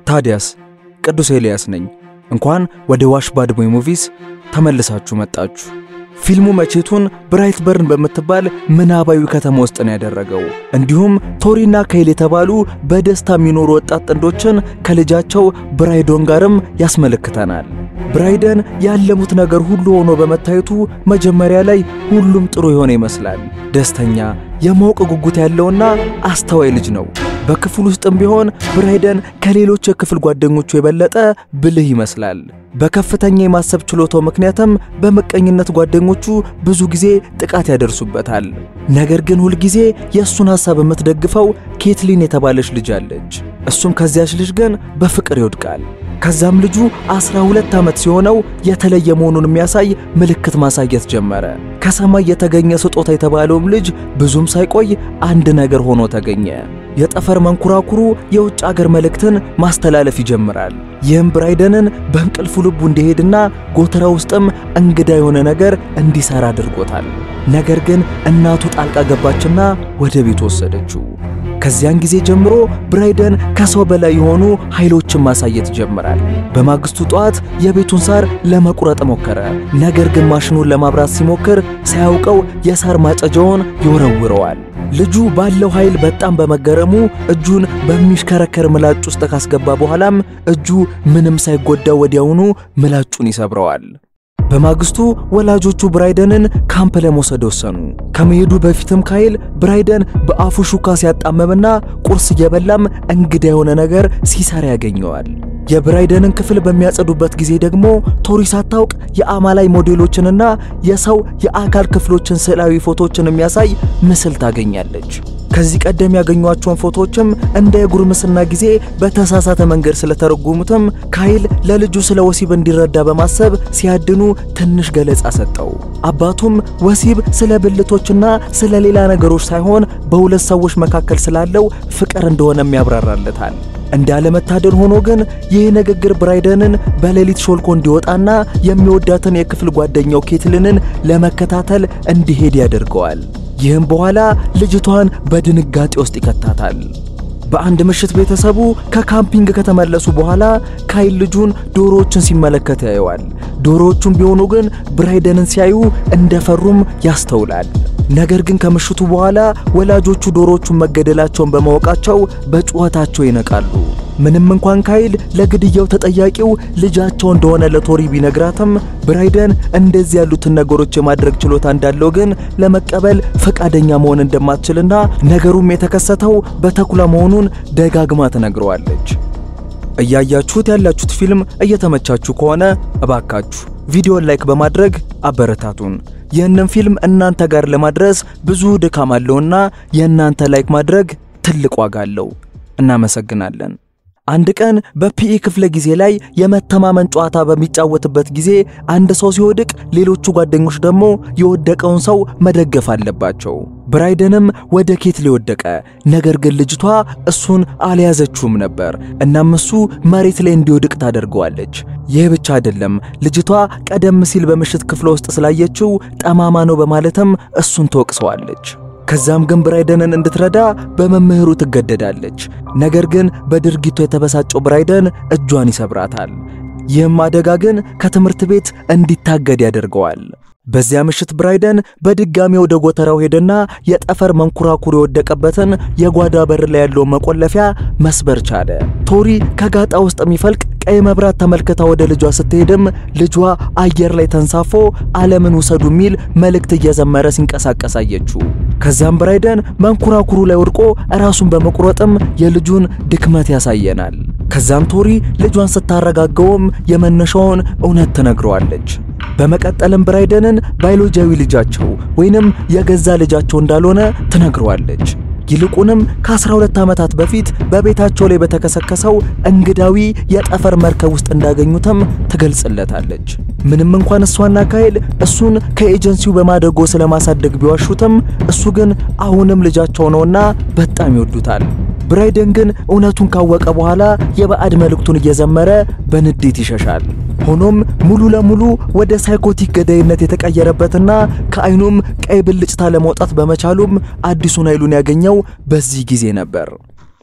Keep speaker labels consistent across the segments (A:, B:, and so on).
A: ታዲያስ ቅዱስ ኤልያስ ነኝ። እንኳን ወደ ዋሽ ባድ ቦይ ሙቪስ ተመልሳችሁ መጣችሁ። ፊልሙ መቼቱን ብራይትበርን በምትባል ምናባዊ ከተማ ውስጥ ነው ያደረገው። እንዲሁም ቶሪና ካይል የተባሉ በደስታ የሚኖሩ ወጣት ጥንዶችን ከልጃቸው ብራይዶን ጋርም ያስመለክተናል። ብራይደን ያለሙት ነገር ሁሉ ሆኖ በመታየቱ መጀመሪያ ላይ ሁሉም ጥሩ የሆነ ይመስላል። ደስተኛ፣ የማወቅ ጉጉት ያለውና አስተዋይ ልጅ ነው። በክፍል ውስጥም ቢሆን ብራይደን ከሌሎች የክፍል ጓደኞቹ የበለጠ ብልህ ይመስላል። በከፍተኛ የማሰብ ችሎታው ምክንያትም በምቀኝነት ጓደኞቹ ብዙ ጊዜ ጥቃት ያደርሱበታል። ነገር ግን ሁልጊዜ የእሱን ሐሳብ የምትደግፈው ኬትሊን የተባለች ልጅ አለች። እሱም ከዚያች ልጅ ግን በፍቅር ይወድቃል። ከዛም ልጁ 12 ዓመት ሲሆነው የተለየ መሆኑን የሚያሳይ ምልክት ማሳየት ጀመረ። ከሰማይ የተገኘ ስጦታ የተባለውም ልጅ ብዙም ሳይቆይ አንድ ነገር ሆኖ ተገኘ። የጠፈር መንኮራኩሩ የውጭ አገር መልእክትን ማስተላለፍ ይጀምራል። ይህም ብራይደንን በእንቅልፉ ልቡ እንዲሄድና ጎተራ ውስጥም እንግዳ የሆነ ነገር እንዲሰራ አድርጎታል። ነገር ግን እናቱ ጣልቃ ገባችና ወደ ቤት ወሰደችው። ከዚያን ጊዜ ጀምሮ ብራይደን ከሰው በላይ የሆኑ ኃይሎችን ማሳየት ይጀምራል። በማግስቱ ጠዋት የቤቱን ሳር ለመቁረጥ ሞከረ። ነገር ግን ማሽኑን ለማብራት ሲሞክር ሳያውቀው የሳር ማጨጃውን ይወረውረዋል። ልጁ ባለው ኃይል በጣም በመገረሙ እጁን በሚሽከረከር ምላጭ ውስጥ ካስገባ በኋላም እጁ ምንም ሳይጎዳ ወዲያውኑ ምላጩን ይሰብረዋል። በማግስቱ ወላጆቹ ብራይደንን ካምፕ ለመውሰድ ወሰኑ። ከመሄዱ በፊትም ካይል ብራይደን በአፉ ሹካ ሲያጣመምና ቁርስ እየበላም እንግዳ የሆነ ነገር ሲሰራ ያገኘዋል። የብራይደንን ክፍል በሚያጸዱበት ጊዜ ደግሞ ቶሪ ሳታውቅ የአማላይ ሞዴሎችንና የሰው የአካል ክፍሎችን ስዕላዊ ፎቶዎችን የሚያሳይ ምስል ታገኛለች። ከዚህ ቀደም ያገኟቸውን ፎቶዎችም እንደ የጉርምስና ጊዜ በተሳሳተ መንገድ ስለተረጎሙትም ካይል ለልጁ ስለ ወሲብ እንዲረዳ በማሰብ ሲያድኑ ትንሽ ገለጻ ሰጠው። አባቱም ወሲብ ስለ ብልቶችና ስለ ሌላ ነገሮች ሳይሆን በሁለት ሰዎች መካከል ስላለው ፍቅር እንደሆነም ያብራራለታል። እንዳለመታደል ሆኖ ግን ይህ ንግግር ብራይደንን በሌሊት ሾልኮ እንዲወጣና የሚወዳትን የክፍል ጓደኛው ኬትልንን ለመከታተል እንዲሄድ ያደርገዋል። ይህም በኋላ ልጅቷን በድንጋጤ ውስጥ ይከታታል። በአንድ ምሽት ቤተሰቡ ከካምፒንግ ከተመለሱ በኋላ ካይል ልጁን ዶሮዎችን ሲመለከት ያየዋል። ዶሮዎቹም ቢሆኑ ግን ብራይደንን ሲያዩ እንደፈሩም ያስተውላል። ነገር ግን ከምሽቱ በኋላ ወላጆቹ ዶሮዎቹን መገደላቸውን በማወቃቸው በጩኸታቸው ይነቃሉ። ምንም እንኳን ካይል ለግድያው ተጠያቂው ልጃቸው እንደሆነ ለቶሪ ቢነግራትም ብራይደን እንደዚህ ያሉትን ነገሮች የማድረግ ችሎታ እንዳለው ግን ለመቀበል ፈቃደኛ መሆን እንደማትችልና ነገሩም የተከሰተው በተኩላ መሆኑን ደጋግማ ትነግረዋለች። እያያችሁት ያላችሁት ፊልም እየተመቻችሁ ከሆነ እባካችሁ ቪዲዮን ላይክ በማድረግ አበረታቱን። ይህንን ፊልም እናንተ ጋር ለማድረስ ብዙ ድካም አለውና የእናንተ ላይክ ማድረግ ትልቅ ዋጋ አለው። እናመሰግናለን። አንድ ቀን በፒኢ ክፍለ ጊዜ ላይ የመተማመን ጨዋታ በሚጫወትበት ጊዜ አንድ ሰው ሲወድቅ ሌሎቹ ጓደኞች ደግሞ የወደቀውን ሰው መደገፍ አለባቸው። ብራይደንም ወደ ኬትሊ ወደቀ። ነገር ግን ልጅቷ እሱን አልያዘችውም ነበር። እናም እሱ መሬት ላይ እንዲወድቅ ታደርገዋለች። ይህ ብቻ አይደለም፣ ልጅቷ ቀደም ሲል በምሽት ክፍለ ውስጥ ስላየችው ጠማማ ነው በማለትም እሱን ትወቅሰዋለች። ከዛም ግን ብራይደንን እንድትረዳ በመምህሩ ትገደዳለች። ነገር ግን በድርጊቱ የተበሳጨው ብራይደን እጇን ይሰብራታል። ይህም አደጋ ግን ከትምህርት ቤት እንዲታገድ ያደርገዋል። በዚያ ምሽት ብራይደን በድጋሚ ወደ ጎተራው ሄደና የጠፈር መንኮራኩር የወደቀበትን የጓዳ በር ላይ ያለውን መቆለፊያ መስበር ቻለ። ቶሪ ከጋጣ ውስጥ የሚፈልቅ ቀይ መብራት ተመልክታ ወደ ልጇ ስትሄድም ልጇ አየር ላይ ተንሳፎ ዓለምን ውሰዱ የሚል መልእክት እየዘመረ ሲንቀሳቀስ አየችው። ከዚያም ብራይደን መንኮራኩሩ ላይ ወድቆ ራሱን በመቁረጥም የልጁን ድክመት ያሳየናል። ከዛም ቶሪ ልጇን ስታረጋገውም የመነሻውን እውነት ትነግረዋለች። በመቀጠልም ብራይደንን ባዮሎጂያዊ ልጃቸው ወይንም የገዛ ልጃቸው እንዳልሆነ ትነግረዋለች። ይልቁንም ከ12 ዓመታት በፊት በቤታቸው ላይ በተከሰከሰው እንግዳዊ የጠፈር መርከብ ውስጥ እንዳገኙትም ትገልጽለታለች። ምንም እንኳን እሷና ካይል እሱን ከኤጀንሲው በማደጎ ስለማሳደግ ቢዋሹትም እሱ ግን አሁንም ልጃቸው ነውና በጣም ይወዱታል። ብራይደን ግን እውነቱን ካወቀ በኋላ የባዕድ መልእክቱን እየዘመረ በንዴት ይሸሻል። ሆኖም ሙሉ ለሙሉ ወደ ሳይኮቲክ ገዳይነት የተቀየረበትና ከአይኑም ቀይ ብልጭታ ለመውጣት በመቻሉም አዲሱን ኃይሉን ያገኘው በዚህ ጊዜ ነበር።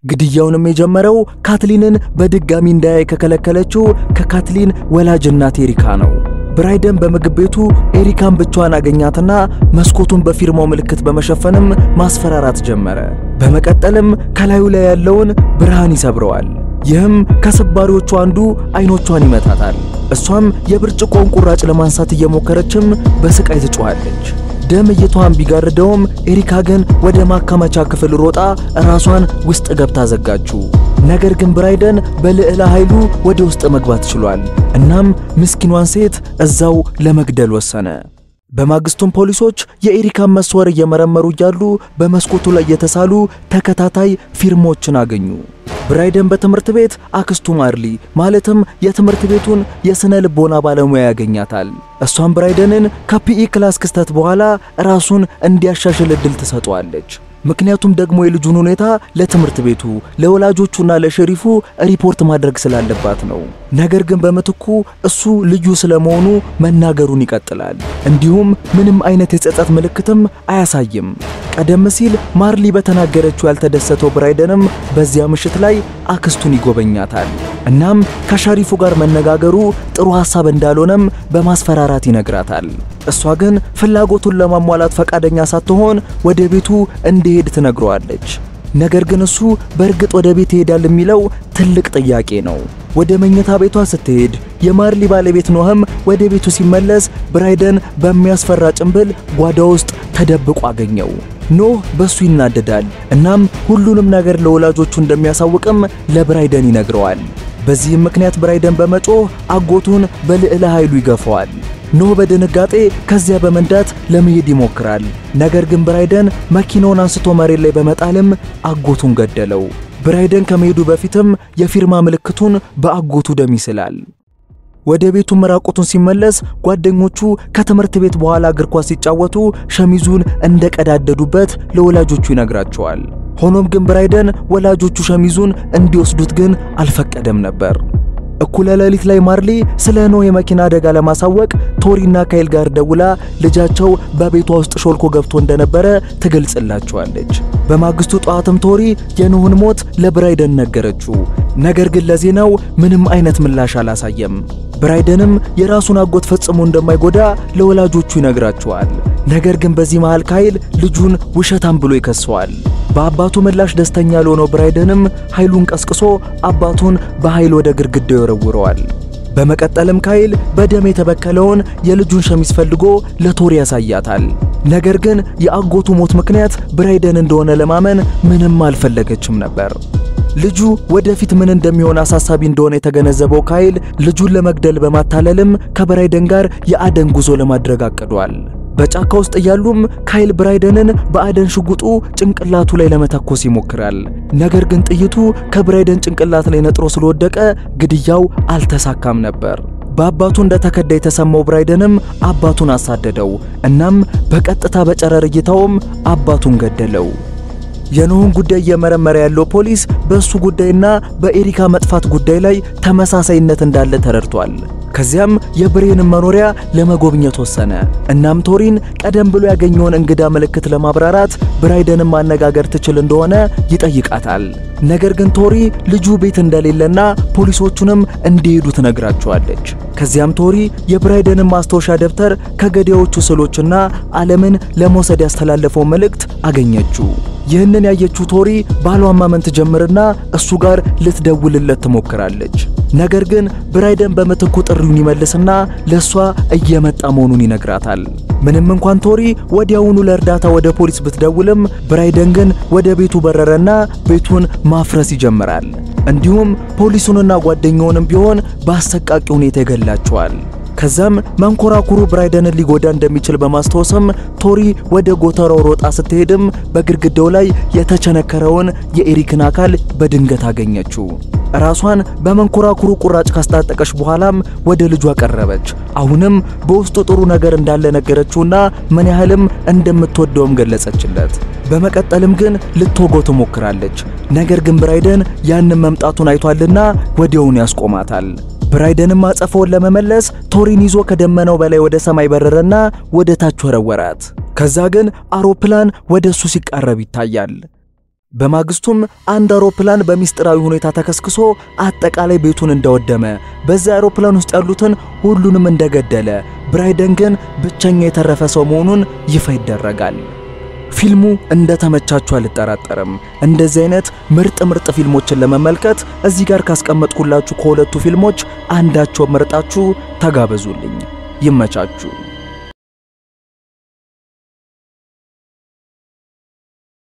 A: ግድያውንም የጀመረው ካትሊንን በድጋሚ እንዳያይ ከከለከለችው ከካትሊን ወላጅ እናት ኤሪካ ነው። ብራይደን በምግብ ቤቱ ኤሪካን ብቻዋን አገኛትና መስኮቱን በፊርማው ምልክት በመሸፈንም ማስፈራራት ጀመረ። በመቀጠልም ከላዩ ላይ ያለውን ብርሃን ይሰብረዋል። ይህም ከስባሪዎቹ አንዱ አይኖቿን ይመታታል። እሷም የብርጭቆውን ቁራጭ ለማንሳት እየሞከረችም በስቃይ ትጮኻለች። ደም እይታዋን ቢጋርደውም ኤሪካ ግን ወደ ማከማቻ ክፍል ሮጣ ራሷን ውስጥ ገብታ ዘጋችው። ነገር ግን ብራይደን በልዕለ ኃይሉ ወደ ውስጥ መግባት ችሏል። እናም ምስኪኗን ሴት እዛው ለመግደል ወሰነ። በማግስቱም ፖሊሶች የኤሪካን መስወር እየመረመሩ እያሉ በመስኮቱ ላይ የተሳሉ ተከታታይ ፊርሞችን አገኙ። ብራይደን በትምህርት ቤት አክስቱ ማርሊ ማለትም የትምህርት ቤቱን የስነ ልቦና ባለሙያ ያገኛታል። እሷም ብራይደንን ከፒኢ ክላስ ክስተት በኋላ ራሱን እንዲያሻሽል እድል ትሰጠዋለች። ምክንያቱም ደግሞ የልጁን ሁኔታ ለትምህርት ቤቱ ለወላጆቹና ለሸሪፉ ሪፖርት ማድረግ ስላለባት ነው። ነገር ግን በምትኩ እሱ ልዩ ስለመሆኑ መናገሩን ይቀጥላል። እንዲሁም ምንም አይነት የጸጸት ምልክትም አያሳይም። ቀደም ሲል ማርሊ በተናገረችው ያልተደሰተው ብራይደንም በዚያ ምሽት ላይ አክስቱን ይጎበኛታል። እናም ከሸሪፉ ጋር መነጋገሩ ጥሩ ሐሳብ እንዳልሆነም በማስፈራራት ይነግራታል። እሷ ግን ፍላጎቱን ለማሟላት ፈቃደኛ ሳትሆን ወደ ቤቱ እንዲሄድ ትነግረዋለች። ነገር ግን እሱ በእርግጥ ወደ ቤት ይሄዳል የሚለው ትልቅ ጥያቄ ነው። ወደ መኝታ ቤቷ ስትሄድ የማርሊ ባለቤት ኖህም ወደ ቤቱ ሲመለስ ብራይደን በሚያስፈራ ጭንብል ጓዳ ውስጥ ተደብቆ አገኘው። ኖህ በሱ ይናደዳል። እናም ሁሉንም ነገር ለወላጆቹ እንደሚያሳውቅም ለብራይደን ይነግረዋል። በዚህም ምክንያት ብራይደን በመጮህ አጎቱን በልዕለ ኃይሉ ይገፈዋል። ኖህ በድንጋጤ ከዚያ በመንዳት ለመሄድ ይሞክራል። ነገር ግን ብራይደን መኪናውን አንስቶ መሬት ላይ በመጣልም አጎቱን ገደለው። ብራይደን ከመሄዱ በፊትም የፊርማ ምልክቱን በአጎቱ ደም ይስላል። ወደ ቤቱ ራቁቱን ሲመለስ ጓደኞቹ ከትምህርት ቤት በኋላ እግር ኳስ ሲጫወቱ ሸሚዙን እንደቀዳደዱበት ለወላጆቹ ይነግራቸዋል። ሆኖም ግን ብራይደን ወላጆቹ ሸሚዙን እንዲወስዱት ግን አልፈቀደም ነበር። እኩለ ሌሊት ላይ ማርሊ ስለ ኖህ የመኪና አደጋ ለማሳወቅ ቶሪና ካይል ጋር ደውላ ልጃቸው በቤቷ ውስጥ ሾልኮ ገብቶ እንደነበረ ትገልጽላቸዋለች። በማግስቱ ጠዋትም ቶሪ የኖህን ሞት ለብራይደን ነገረችው። ነገር ግን ለዜናው ምንም አይነት ምላሽ አላሳየም። ብራይደንም የራሱን አጎት ፈጽሞ እንደማይጎዳ ለወላጆቹ ይነግራቸዋል። ነገር ግን በዚህ መሃል ካይል ልጁን ውሸታም ብሎ ይከሰዋል። በአባቱ ምላሽ ደስተኛ ያልሆነው ብራይደንም ኃይሉን ቀስቅሶ አባቱን በኃይል ወደ ግድግዳው ይወረውረዋል። በመቀጠልም ካይል በደም የተበከለውን የልጁን ሸሚዝ ፈልጎ ለቶሪ ያሳያታል። ነገር ግን የአጎቱ ሞት ምክንያት ብራይደን እንደሆነ ለማመን ምንም አልፈለገችም ነበር። ልጁ ወደፊት ምን እንደሚሆን አሳሳቢ እንደሆነ የተገነዘበው ካይል ልጁን ለመግደል በማታለልም ከብራይደን ጋር የአደን ጉዞ ለማድረግ አቅዷል። በጫካ ውስጥ እያሉም ካይል ብራይደንን በአደን ሽጉጡ ጭንቅላቱ ላይ ለመተኮስ ይሞክራል። ነገር ግን ጥይቱ ከብራይደን ጭንቅላት ላይ ነጥሮ ስለወደቀ ግድያው አልተሳካም ነበር። በአባቱ እንደተከዳ የተሰማው ብራይደንም አባቱን አሳደደው። እናም በቀጥታ በጨረር እይታውም አባቱን ገደለው። የኖህን ጉዳይ እየመረመረ ያለው ፖሊስ በእሱ ጉዳይና በኤሪካ መጥፋት ጉዳይ ላይ ተመሳሳይነት እንዳለ ተረድቷል። ከዚያም የብሬንን መኖሪያ ለመጎብኘት ወሰነ። እናም ቶሪን ቀደም ብሎ ያገኘውን እንግዳ ምልክት ለማብራራት ብራይደንን ማነጋገር ትችል እንደሆነ ይጠይቃታል። ነገር ግን ቶሪ ልጁ ቤት እንደሌለና ፖሊሶቹንም እንዲሄዱ ትነግራቸዋለች። ከዚያም ቶሪ የብራይደንን ማስታወሻ ደብተር ከገዳዮቹ ስዕሎችና ዓለምን ለመውሰድ ያስተላለፈው መልእክት አገኘችው። ይህንን ያየችው ቶሪ ባሏን ማመን ትጀምርና እሱ ጋር ልትደውልለት ትሞክራለች። ነገር ግን ብራይደን በምትኩ ጥሪውን ይመልስና ለሷ እየመጣ መሆኑን ይነግራታል። ምንም እንኳን ቶሪ ወዲያውኑ ለእርዳታ ወደ ፖሊስ ብትደውልም ብራይደን ግን ወደ ቤቱ በረረና ቤቱን ማፍረስ ይጀምራል። እንዲሁም ፖሊሱንና ጓደኛውንም ቢሆን በአሰቃቂ ሁኔታ ይገላቸዋል። ከዛም መንኮራኩሩ ብራይደንን ሊጎዳ እንደሚችል በማስታወስም ቶሪ ወደ ጎተራው ሮጣ ስትሄድም በግድግዳው ላይ የተቸነከረውን የኤሪክን አካል በድንገት አገኘችው። ራሷን በመንኮራኩሩ ቁራጭ ካስታጠቀች በኋላም ወደ ልጇ ቀረበች። አሁንም በውስጡ ጥሩ ነገር እንዳለ ነገረችውና ምን ያህልም እንደምትወደውም ገለጸችለት። በመቀጠልም ግን ልትወገው ትሞክራለች። ነገር ግን ብራይደን ያንን መምጣቱን አይቷልና ወዲያውኑ ያስቆማታል። ብራይደንም አጸፋውን ለመመለስ ቶሪን ይዞ ከደመናው በላይ ወደ ሰማይ በረረና ወደ ታች ወረወራት። ከዛ ግን አውሮፕላን ወደ እሱ ሲቃረብ ይታያል። በማግስቱም አንድ አውሮፕላን በሚስጥራዊ ሁኔታ ተከስክሶ አጠቃላይ ቤቱን እንዳወደመ፣ በዛ አውሮፕላን ውስጥ ያሉትን ሁሉንም እንደገደለ፣ ብራይደን ግን ብቸኛ የተረፈ ሰው መሆኑን ይፋ ይደረጋል። ፊልሙ እንደተመቻችሁ አልጠራጠርም። እንደዚህ አይነት ምርጥ ምርጥ ፊልሞችን ለመመልከት እዚህ ጋር ካስቀመጥኩላችሁ ከሁለቱ ፊልሞች አንዳቸውን መርጣችሁ ተጋበዙልኝ። ይመቻችሁ።